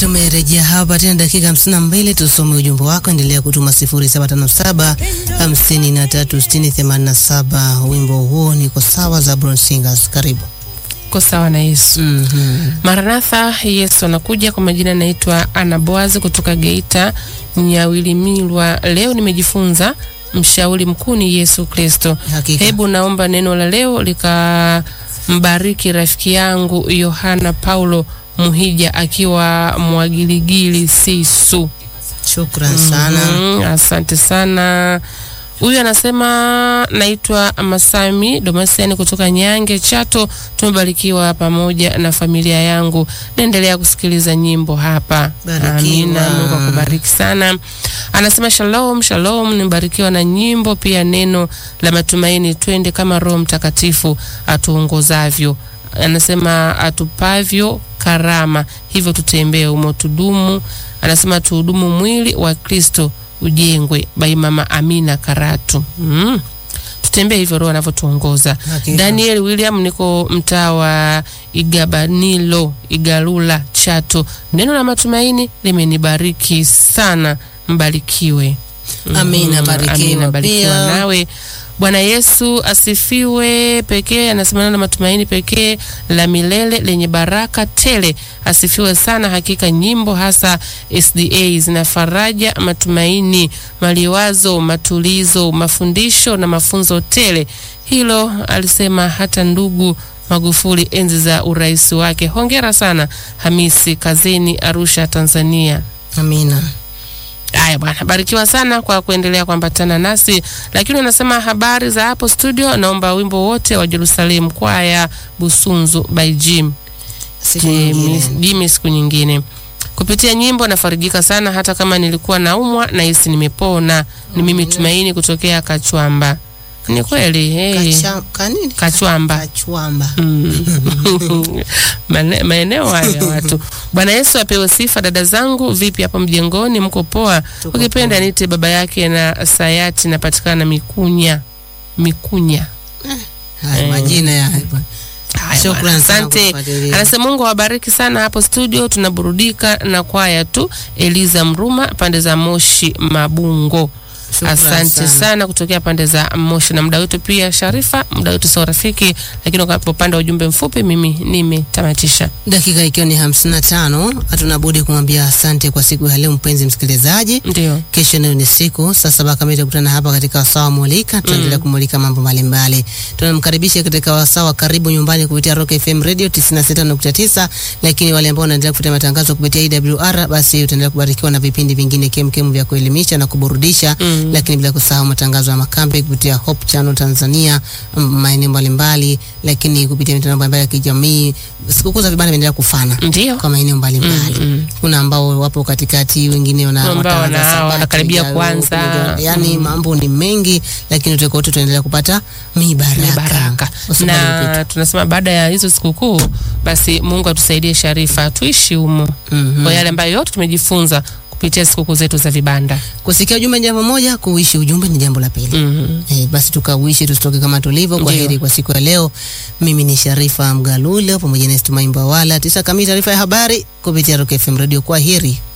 Tumerejea hapa tena dakika hamsini na mbili tusome ujumbe wako, endelea kutuma sifuri saba tano saba hamsini na tatu sitini themanini na saba. Wimbo huo niko sawa za Brown Singers. Karibu. Ko sawa na Yesu. Mhm. Maranatha, Yesu anakuja. Kwa majina naitwa Ana Boazi kutoka Geita Nyawilimilwa. Leo nimejifunza mshauri mkuu ni Yesu Kristo. Hakika. Hebu naomba neno la leo likambariki rafiki yangu Yohana Paulo Muhija akiwa Mwagiligili Sisu. Shukran sana. Mm, asante sana. Huyu anasema naitwa Masami Domasiani kutoka Nyange Chato. Tumebarikiwa pamoja na familia yangu. Naendelea kusikiliza nyimbo hapa. Barikiwa. Amina, Mungu akubariki sana. Anasema shalom, shalom, nimebarikiwa na nyimbo pia neno la matumaini. Twende kama Roho Mtakatifu atuongozavyo. Anasema atupavyo karama, hivyo tutembee umo tudumu. Anasema tuhudumu mwili wa Kristo ujengwe bai mama Amina Karatu. Mm. Tutembee hivyo Roho anavyotuongoza. Hakika. Daniel William, niko mtaa wa Igabanilo, Igalula, Chato. Neno la matumaini limenibariki sana, mbarikiwe. Amina, Mhm. barikiwa Amina, barikiwa pia. nawe. Bwana Yesu asifiwe pekee. Anasema neno la matumaini pekee la milele lenye baraka tele. Asifiwe sana. Hakika nyimbo hasa SDA zina faraja, matumaini, maliwazo, matulizo, mafundisho na mafunzo tele. Hilo alisema hata ndugu Magufuli enzi za urais wake. Hongera sana Hamisi Kazeni, Arusha, Tanzania. Amina. Haya bwana, barikiwa sana kwa kuendelea kuambatana nasi. Lakini unasema habari za hapo studio, naomba wimbo wote wa Jerusalem kwaya Busunzu by Jim Siku Jimmy, nyingine. Jimmy siku nyingine. Kupitia nyimbo nafarijika sana, hata kama nilikuwa naumwa na hisi nimepona. Ni mimi Tumaini kutokea Kachwamba. Ni kweli hey. Kacha- kanini? Kachwamba Kachwamba. Mm. Mane- maeneo hayo ya watu. Bwana Yesu apewe sifa. Dada zangu, vipi hapo mjengoni, mko poa? Tuko Ukipenda poa. nite baba yake na Sayati, napatikana Mikunya. Mikunya. Haya Eh. majina ya Haya Shukran bwana, sana asante. kufuatilia. Anasema Mungu awabariki sana hapo studio, tunaburudika na kwaya tu. Eliza Mruma, pande za Moshi Mabungo. Shukran Asante sana. sana. kutokea pande za Moshi na muda wetu pia Sharifa, muda wetu sio rafiki, lakini kwa upande wa ujumbe mfupi mimi nimetamatisha. Dakika ikiwa ni hamsini na tano, hatuna budi kumwambia asante kwa siku ya leo, mpenzi msikilizaji. Ndio. Kesho nayo ni siku saa saba kamili tutakutana hapa katika wasaa wa Mulika. Tutaendelea kumulika mambo mbalimbali. Tunamkaribisha katika wasaa wa karibu nyumbani kupitia Rock FM Radio 96.9, lakini wale ambao wanaendelea kufuata matangazo kupitia EWR, basi utaendelea kubarikiwa na vipindi vingine kemkem vya kuelimisha na kuburudisha, Mm. lakini bila kusahau matangazo ya makambi kupitia Hope Channel Tanzania, mm, maeneo mbalimbali, lakini kupitia mitandao mbalimbali ya kijamii. Sikukuu za vibanda vinaendelea kufana Ndio. kwa maeneo mbalimbali. Mm, mm. Kuna ambao wapo katikati, wengine wana Ambao wataanza wana- Sabato wanakaribia ijayo, kuanza. kuja- yani mambo ni mengi, lakini tuko wote tunaendelea kupata mibaraka, ni baraka Usibali kupita. na tunasema baada ya hizo sikukuu basi Mungu atusaidie Sharifa, tuishi humo Mhm. kwa yale ambayo yote tumejifunza kupitia sikukuu zetu za vibanda. Kusikia ujumbe ni jambo moja, kuishi ujumbe ni jambo la pili. Mhm. Eh, basi tukauishi tusitoke kama tulivyo. Kwa Ndio. heri kwa siku ya leo. Mimi ni Sharifa Mgalulo pamoja na Stumaimba wala tisa kamili, taarifa ya habari kupitia Rock FM Radio. Kwa heri.